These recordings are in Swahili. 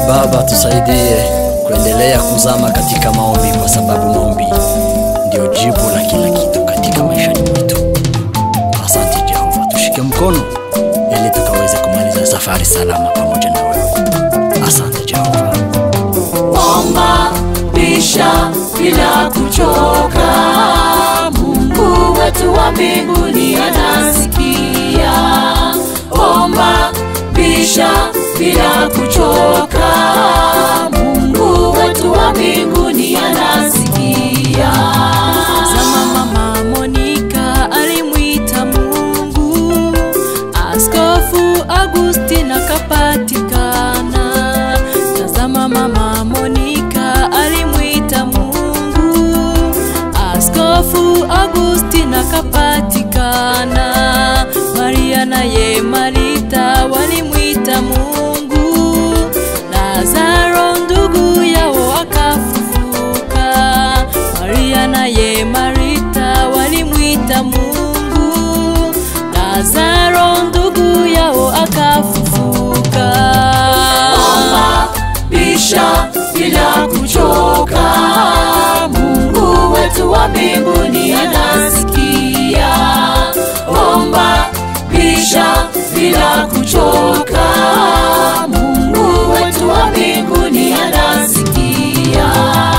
Baba, tusaidie kuendelea kuzama katika maombi, kwa sababu maombi ndio jibu la kila kitu katika maishani mwetu. Asante Jehova, tushike mkono ili tukaweze kumaliza safari salama pamoja na wewe. Asante Jehova. omba bisha bila kuchoka mungu wetu wa mbinguni anasikia omba bisha bila kuchoka mungu wetu wa mbinguni anasikia Zama mama Monica alimwita Mungu, Askofu Agustin akapatikana. Tazama mama Monica alimwita Mungu, Askofu Agustin akapatikana. Maria naye Marita walimwita Mungu, Lazaro ndugu yao akafufuka. Maria naye Marita walimwita Mungu, Lazaro ndugu yao akafufuka. omba bisha bila kuchoka mungu wetu wa mbinguni anasikia omba bisha bila kuchoka mungu wetu wa mbinguni anasikia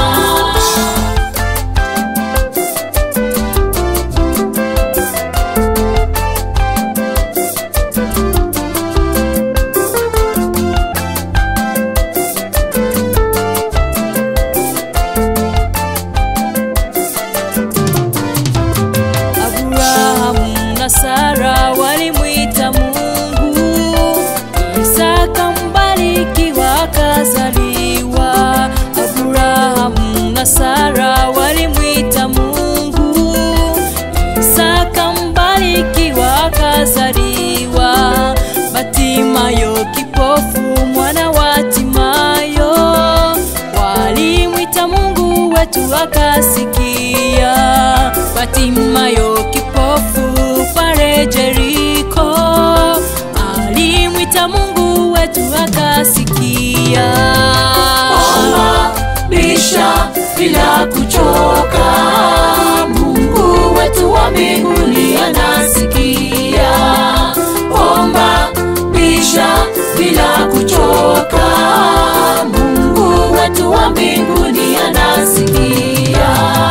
Abrahamu na Sara walimwita Mungu, Isaka mbarikiwa akazaliwa. Abrahamu na Sara walimwita Mungu, Isaka mbarikiwa akazaliwa. Batimayo kipofu mwana wa Timayo walimwita Mungu wetu akasikia. Batimayo kipofu pale Jeriko alimwita Mungu wetu akasikia. omba bisha bila kuchoka mungu wetu wa mbinguni anasikia omba bisha bila kuchoka mungu wetu wa mbinguni anasikia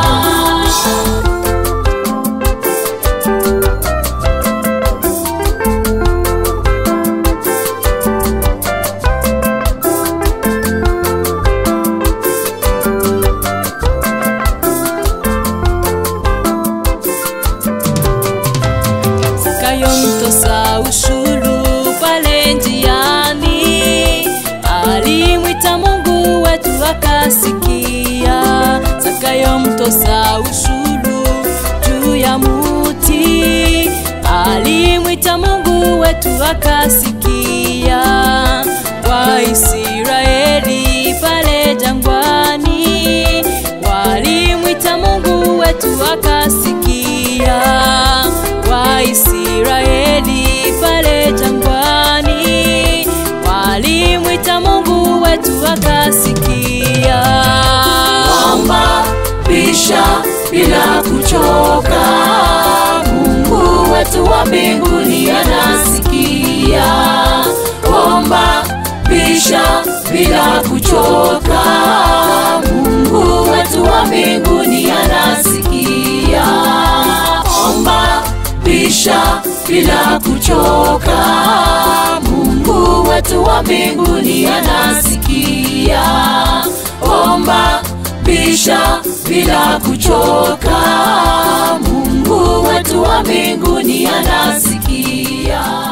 Zakayo mtoza ushuru pale njiani alimwita Mungu wetu akasikia. Zakayo mtoza ushuru juu ya muti alimwita Mungu wetu akasikia. Waisraeli pale jangwani walimwita Mungu wetu akasikia. Waisraeli pale jangwani walimwita Mungu wetu akasikia. omba bisha bila kuchoka mungu wetu wa mbinguni anasikia omba bisha bila kuchoka mungu wetu wa mbinguni anasikia omba bisha bila kuchoka mungu wetu wa mbinguni anasikia omba bisha bila kuchoka mungu wetu wa mbinguni anasikia